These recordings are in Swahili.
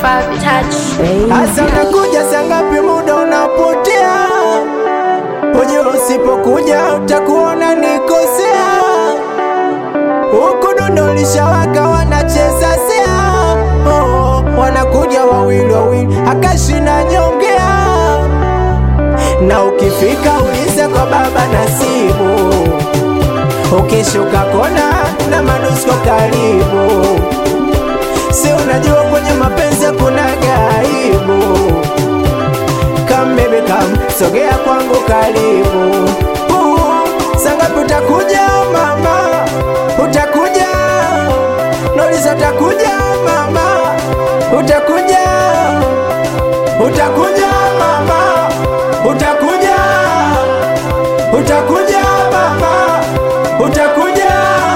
Five touch. Hasa unakuja saa ngapi? Muda unapotea, ujue usipokuja utakuona nikosea. Huku dundo lishawaka, wanacheza sea, oh, wanakuja wawili wawili, akashina nyongea, na ukifika uliza kwa baba Nasibu, ukishuka kona na manusko karibu Si unajua kwenye mapenzi kuna gaibu. Come baby come, sogea kwangu karibu. Uh, sangapi utakuja mama? Utakuja Nolisa, utakuja mama? Utakuja, utakuja mama? Utakuja, utakuja mama? Utakuja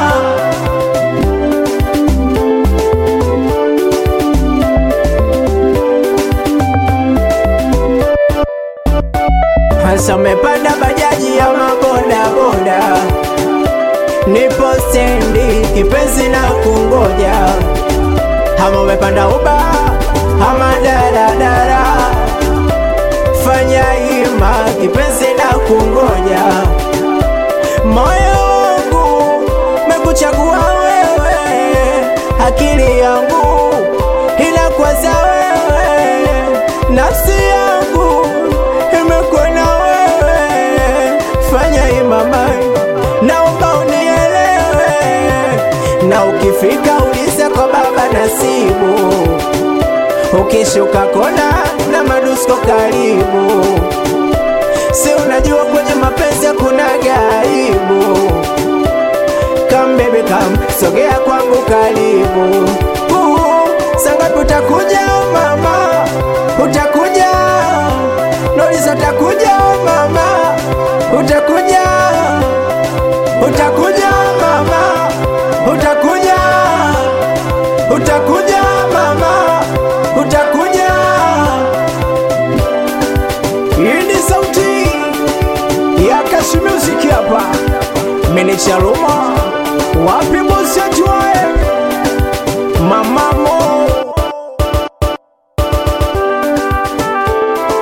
Hasa umepanda bajaji ya mabodaboda, nipo stendi kipenzi na kungoja, ama umepanda uba ama daradara, fanya hima kipenzi na kungoja, moyo wangu mekuchagua wewe, akili yangu inakwaza wewe, nafsi yangu imekuona wewe, fanya imama, naomba unielewe, na ukifika uliza kwa baba Nasibu, ukishuka kona na madusko karibu, si unajua kwenye mapenzi kuna gaibu. Come baby come, sogea kwangu karibu. Uh, sangapi utakuja mama? Utakuja Nolisa, utakuja mama? Utakuja, utakuja mama? Utakuja, utakuja mama? Utakuja. Hii ni sauti ya Kashi Music hapa, meneja Roma, wapi bosi wetu